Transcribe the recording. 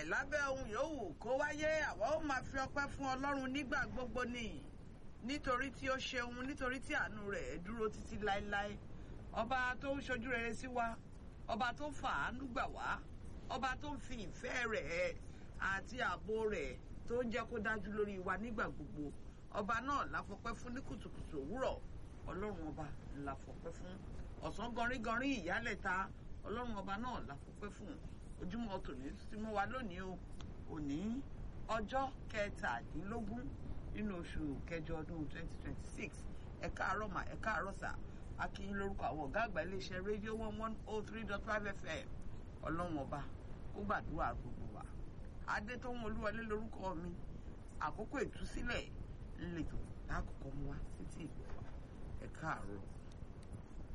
bẹ́ẹ̀ lábẹ́ ohun yòówù kó wáyé àwa ó máa fi ọpẹ́ fún ọlọ́run nígbà gbogbo ni nítorí tí ó ṣeun nítorí tí àánú rẹ̀ dúró títí láéláé ọba tó ń ṣojú rere sí wa ọba tó ń fàánú gbà wá ọba tó ń fi ìfẹ́ rẹ̀ àti ààbò rẹ̀ tó ń jẹ́ kó dájú lórí wa nígbà gbogbo ọba náà la fọpẹ́ fún ní kùtùkùtù òwúrọ̀ ọlọ́run ọba la fọpẹ́ fún ọ̀sán gọrígọrí ìyálẹ̀ta ọlọ́run ọba náà la fọpẹ́ fún ojúmọ́ tòní tí mo wà lónìí o òní ọjọ́ kẹtàdínlógún nínú oṣù kẹjọ ọdún twenty twenty six ẹ káàárọ̀ mà ẹ káàárọ̀ sà akínyìn lórúkọ àwọn ọ̀gá àgbà iléeṣẹ́ rédíò one one oh three dot five fm ọlọ́run ọba ó gbàdúrà gbogbo wa adétọ́wọ́n olúwọlé lórúkọ mi àkókò ìtúsílẹ̀ ńlẹ̀tọ̀ lákòókò mu wá títí ìgbà ẹ káàárọ̀.